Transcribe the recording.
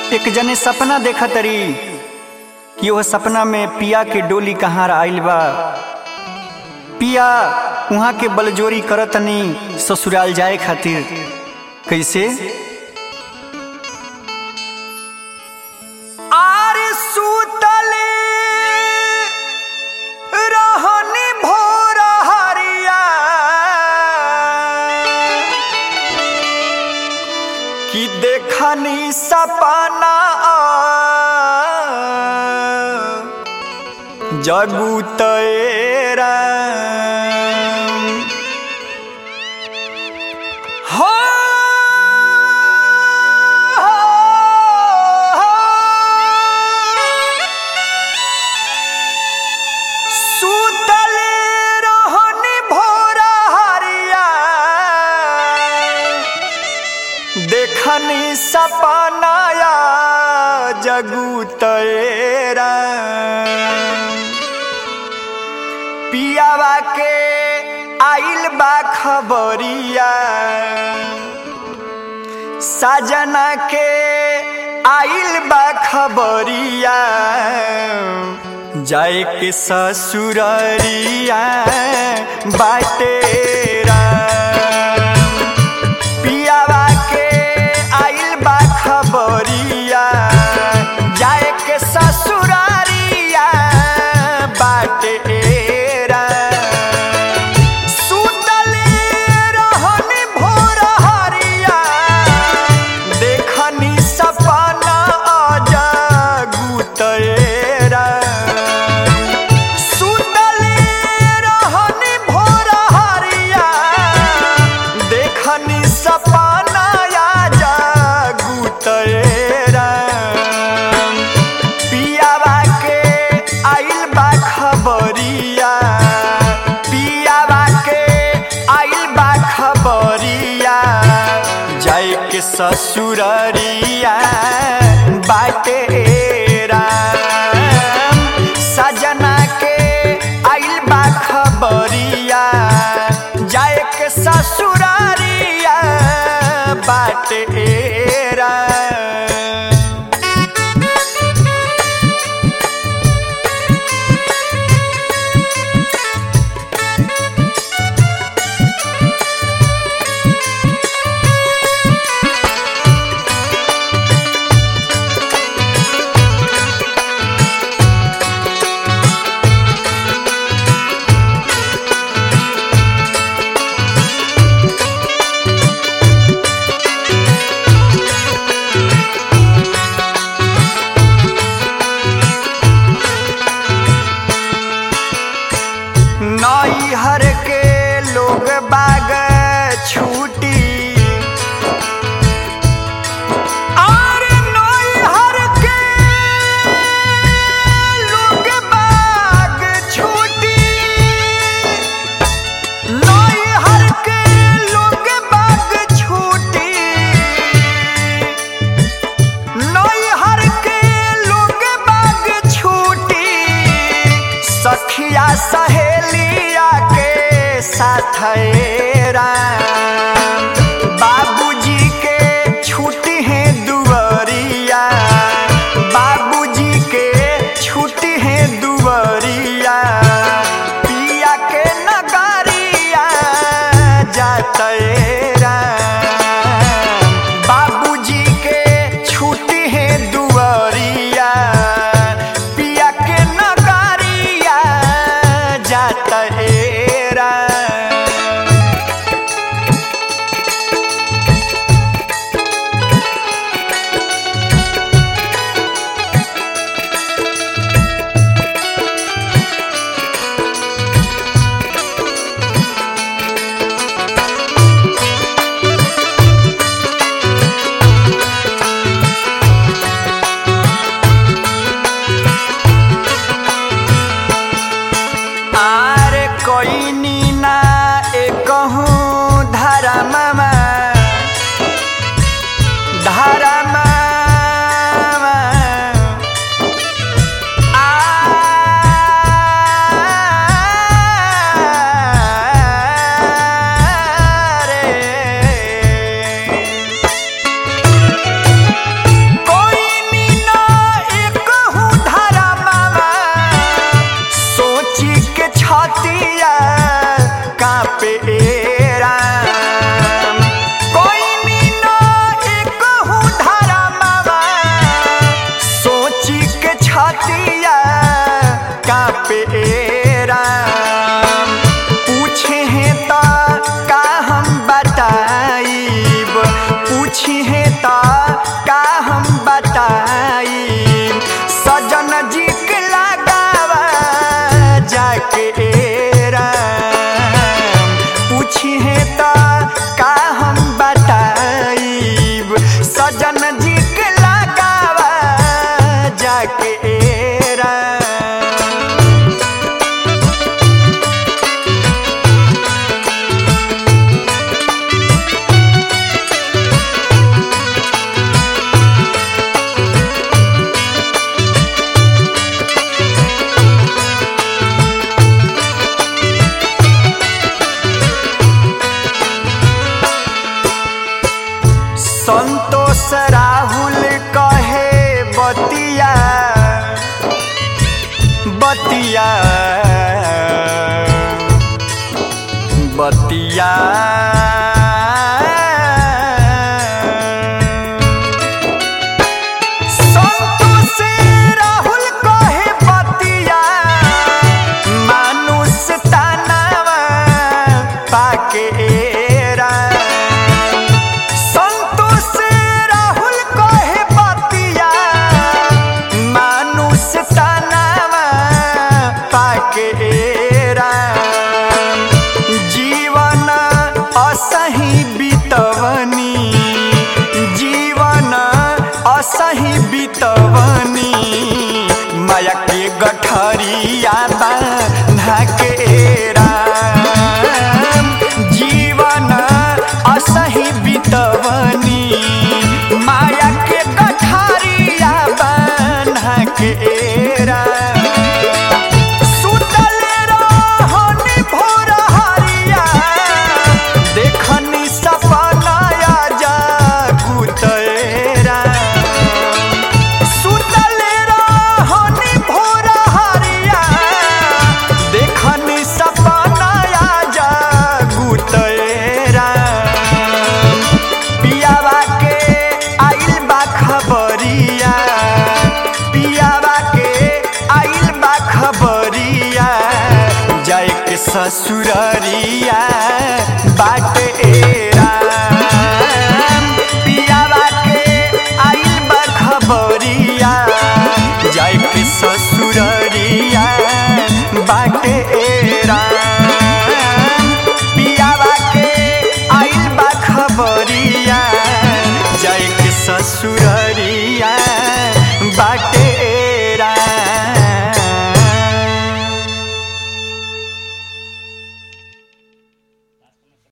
एक जने सपना देखा तरी कि वह सपना में पिया के डोली कहाँ आइल बा पिया वहाँ के बलजोरी करतनी ससुराल जाए खातिर कैसे आरे सुतले रहनी भोर हरिया कि देखनी सपना जगू तेरा हो सुतले रहनी भोर हरिया देखनी सपनाया जगू तेरा पियावा के आइल बा खबरिया साजना के आइल बा खबरिया जाए के ससुररिया बाटेरा पियावा के आइल बा खबरिया जाए के ससुरारिया बाटेरा सुतले रहनी भोर हरिया देखनी सपना जगू तेरा सुतले रहनी भोर हरिया देखनी सपना जगू तेरा पियावा के आइल बा खबरिया पियावा के आइल बा खबरिया जाए के ससुररिया बाटेरा सजना के आइल बा खबरिया जाए के ससुरारिया बाटेरा नैहर के लोग बाग छूटी और नैहर के लोग बाग छूटी नैहर के लोग बाग छूटी नैहर के लोग बाग छूटी सखिया सहेलिया के साथ बाबूजी के छुट्टी है दुवरिया बाबूजी के छुट्टी है दुवरिया पिया के नगरिया जातेरा बाबूजी के छुट्टी है दुवरिया पिया के नगरिया जातेरा राम कोई मीना एक हूँ धारा मावा सोची के छातिया कापे राम पूछे हैं ता का हम बताइब पूछे हैं ता का हम बताइब सजन जी के लगावा जाके राम पूछी है ता का हम बताइब सजन जी के लगावा जाके राम संतोष राहुल कहे बतिया बतिया बतिया संतोष राहुल कहे बतिया मानुष तानावा पाके राम संतोष राहुल कहे बतिया मानुष तनावा पाके राम जीवन असही बितवनी जीवन असही बितवनी माया के गठरिया बांधा के राम जीवन असही बितवनी माया के गठरिया बांधा के राम सुतल रहनी भोर हरिया देखनी सपनाया जागुतरा सुतल रहनी भोर हरिया देखनी सपनाया जागुतरा पियावा के आइल बा खबरिया पियावा के आइल बा खबरिया जाए के ससुररिया बाट राम पियावा के आइल बा खबरिया जाए के ससुररिया बाट राम पियावा के आइल बा खबरिया जाए के ससुर